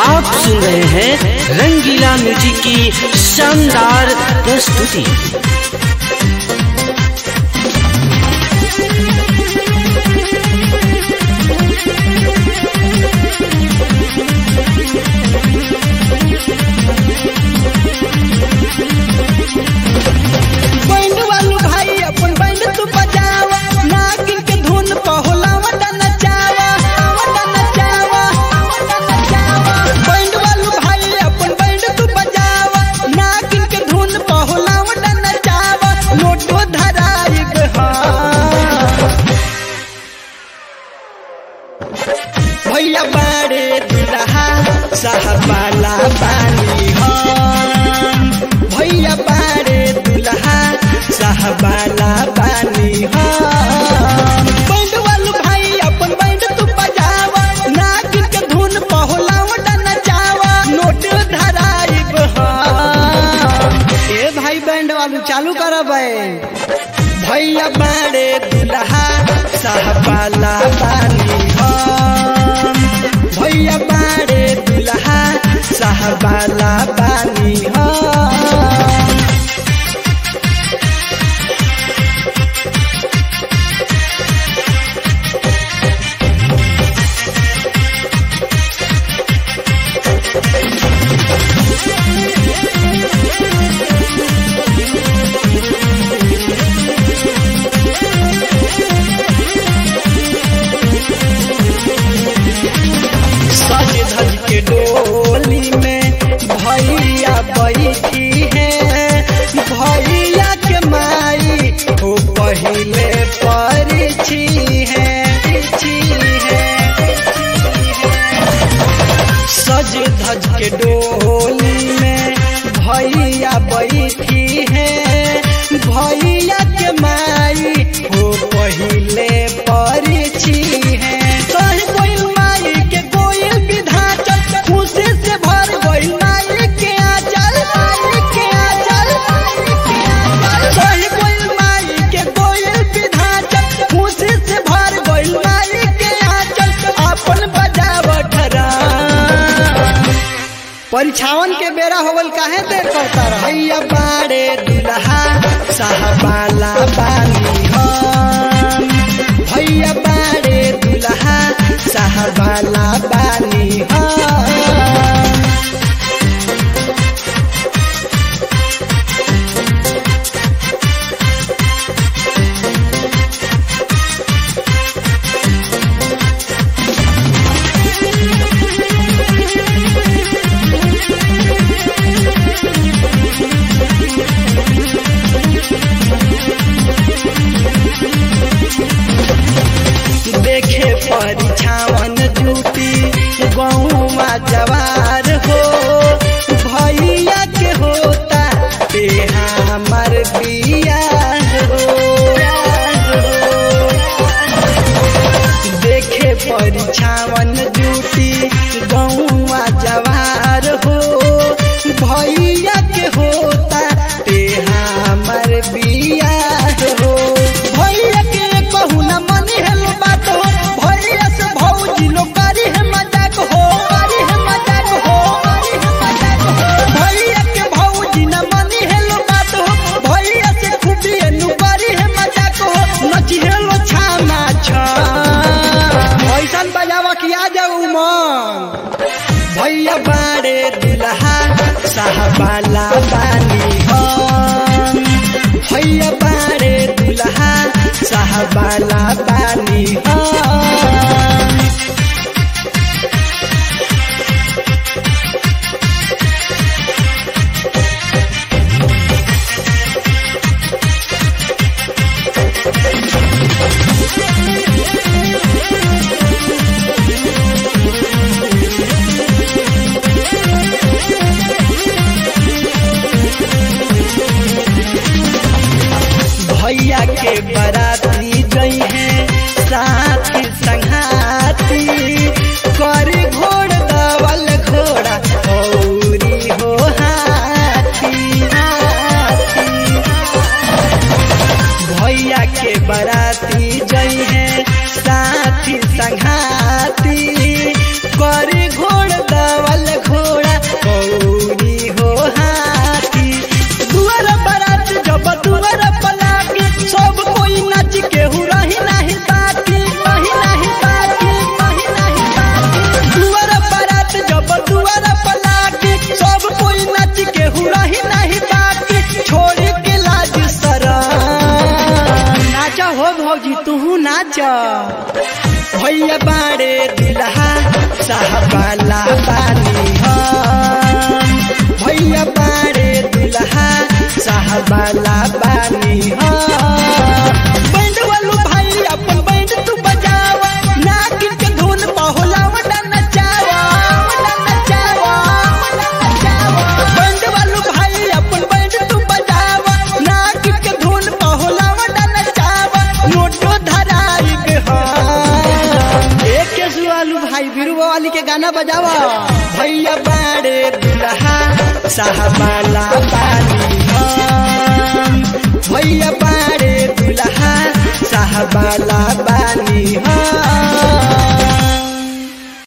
आप सुन रहे हैं रंगीला म्यूजिक की शानदार प्रस्तुति बैंड वालू भाई अपन बैंड तू बजावा नागिन के धुन पहोला वटा नचावा वटा नचावा वटा नचावा बैंड वालू भाई अपन बैंड तू बजावा नागिन के धुन पहोला वटा नचावा नोटो धराई गहा भैया बाड़े दुल्हा साहबाला बानी हम भैया बाड़े दुल्हा साहबाला बानी हम बैंड वालू भाई अपन बैंड तू बजावा नागिन के धुन पहोला वटा नचावा नोट धराई हम ए भाई बैंड वालू चालू करो बैंड भैया बाड़े दुल्हा साहबाला बानी हम भैया बाड़े दुल्हा साहबाला बानी हम सज धज के डोली में भैया बैठी है भैया के माई हो पहले परिची है परिची है सज धज के डोली में भैया बैठी है भैया के माई हो पहले परिची है कह कोई माई के कोई विधाचल खुशी से भर गई माई के आचल माई के आचल कह कोई माई के कोई विधाचल खुशी से भर गई माई के आचल अपन बजावट परीक्षावन के बेरा होवल काहे देर करता रह भैया बाड़े दुल्हा साहबाला बानी हम भैया बाड़े दुल्हा साहबाला बानी हम देखे परीक्षावन ड्यूटी गौवा जवार हो भैया के होता ते हमर बिया हो देखे परीक्षावन ड्यूटी गौवा जवार हो भैया के होता ते हमर बिया हो भैया के कहू न मनी हेलो बात हो भैया से भौजी लो करी है मजाक हो करी है मजाक हो करी है मजाक हो भैया के भौजी न मनी हेलो बात हो भैया से खूबी नु करी है मजाक हो नची हेलो छामा छा ऐसन बजावा कि आ जाऊ मन भैया बाड़े दुल्हा साहबाला बानी हम भैया बाड़े दुल्हा साहबाला बानी हम भैया के बराती गई है नाचा भैया बाड़े दुल्हा साहबाला बानी हम भैया बाड़े दुल्हा साहबाला बानी हम बैंड वालू भाई अपन बैंड तू बजावा नाक के धुन पहोला वडा नचावा वडा नचावा वडा नचावा बैंड वालू भाई अपन बैंड तू बजावा नाक के धुन पहोला वडा नचावा नोटो धराई के हम एक के सुआलू भाई बिरुआ वाली के गाना बजावा भैया बाड़े दुल्हा साहबाला बानी हम भैया बाड़े दुल्हा साहबाला बानी